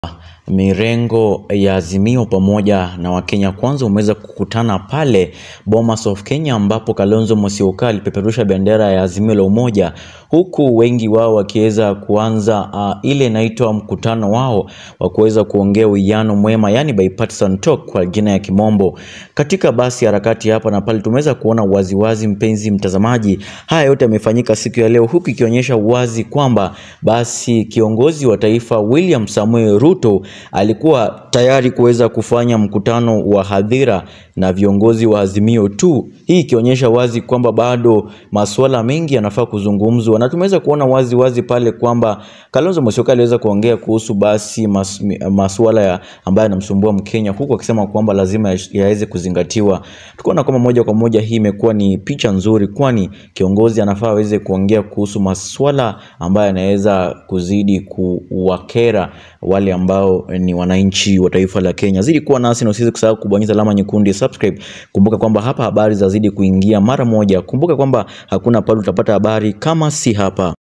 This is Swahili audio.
Mirengo ya Azimio pamoja na Wakenya Kwanza umeweza kukutana pale Bomas of Kenya ambapo Kalonzo Musyoka alipeperusha bendera ya Azimio la Umoja huku wengi wao wakiweza kuanza uh, ile inaitwa mkutano wao wa kuweza kuongea uwiano mwema, yani bipartisan talk kwa jina ya kimombo. Katika basi harakati hapa na pale tumeweza kuona waziwazi, mpenzi mtazamaji, haya yote yamefanyika siku ya leo, huku ikionyesha wazi kwamba basi kiongozi wa taifa William Samuel Ruto alikuwa tayari kuweza kufanya mkutano wa hadhira na viongozi wa Azimio tu, hii ikionyesha wazi kwamba bado masuala mengi yanafaa kuzungumzwa, na tumeweza kuona wazi wazi pale kwamba Kalonzo Musyoka aliweza kuongea kuhusu basi mas, masuala ya ambayo yanamsumbua Mkenya, huku akisema kwamba lazima yaweze kuzingatiwa. Tukaona kwamba moja kwa moja hii imekuwa ni picha nzuri, kwani kiongozi anafaa aweze kuongea kuhusu masuala ambayo yanaweza kuzidi kuwakera wale ambao ni wananchi wa taifa la Kenya. Zidi kuwa nasi na usiweze kusahau kubonyeza alama nyekundu ya subscribe. Kumbuka kwamba hapa habari zazidi kuingia mara moja. Kumbuka kwamba hakuna pale utapata habari kama si hapa.